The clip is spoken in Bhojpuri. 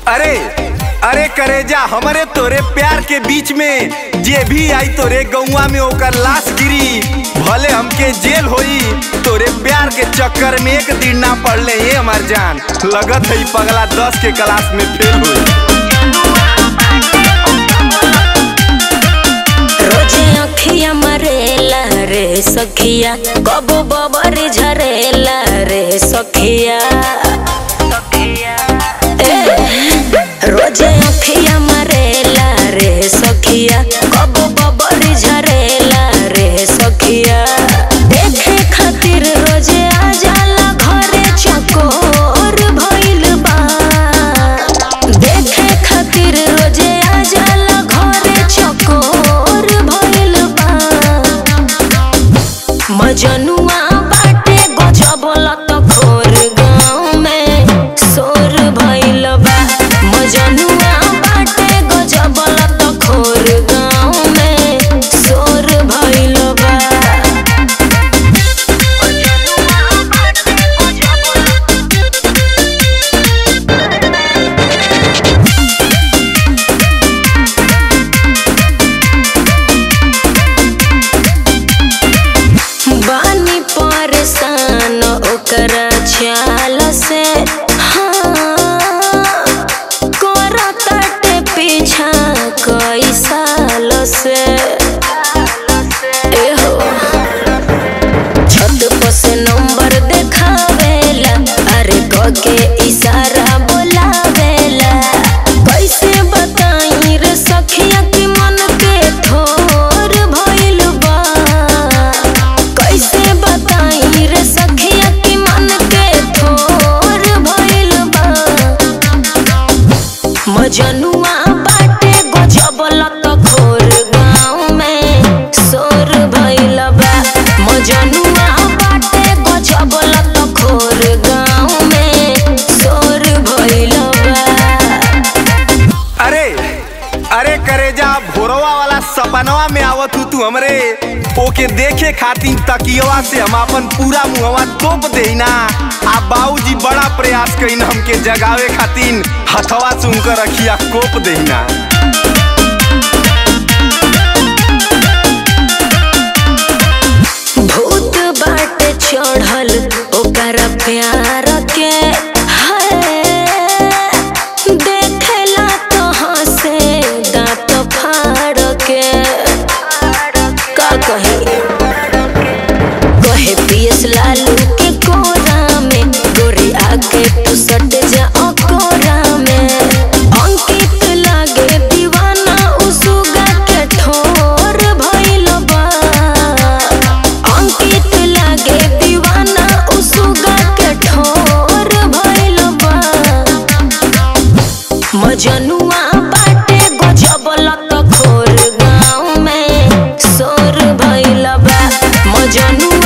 अरे अरे करेजा हमरे तोरे प्यार के बीच में जे भी आई तोरे गौवा में ओकर लाश गिरी भले हमके जेल होई तोरे प्यार के चक्कर में एक दिन ना पड़ले ये हमार जान लगत है पगला दस के क्लास में फेल हुई रोजे अखिया मरेला रे सखिया कबो बबर झरेला रे सखिया ए, रोजे अखिया मरेला रे सखिया कबो बबर झरेला रे सखिया देखे खातिर रोजे आ जाला घरे चकोर भइल बा देखे खातिर रोजे आ जाला घरे चकोर भइल बा मजनुआ बाटे गजब लत खोर गाँव में शोर भइल बा मजनुआ बाटे गजब लत खोर गाँव में शोर भइल बा बानी परेशान ओकरा चाल से हाँ करताटे पीछा कई साल से एहो छत पर से नंबर देखावेला अरे के इशारा बोलावेला कैसे बताई रे सखिया कि मन के थोर भइल बा कैसे बताई रे सखिया कि मन के थोर भइल बा मजनुआ बाटे गजब लत खोर गाँव में शोर भइल बा मजनुआ बाटे गजब लत खोर गाँव में शोर भइल बा अरे अरे करेजा भोरवा वाला सपनवा में आवत हूँ तू हमरे ओके देखे खातिर तकियवा से हम अपन पूरा मुहवा तोप देना आ बाबूजी बड़ा प्रयास कइन हमके जगावे खातिर हथवा से उनकर रखिया कोप देना भूत बाटे चढ़ल ओकर प्यार के है देखेला तो हंसे दांत फाड़ के का कहे कहे पियस लालू के कोरा में गोरी आके तू सट जा अकोरा में अंकित लागे दीवाना उसुगा के ठोर भइल बा अंकित लागे दीवाना उसुगा के ठोर भइल बा मजनुआ बाटे गजब लत खोर गाँव में शोर भइल बा मजनुआ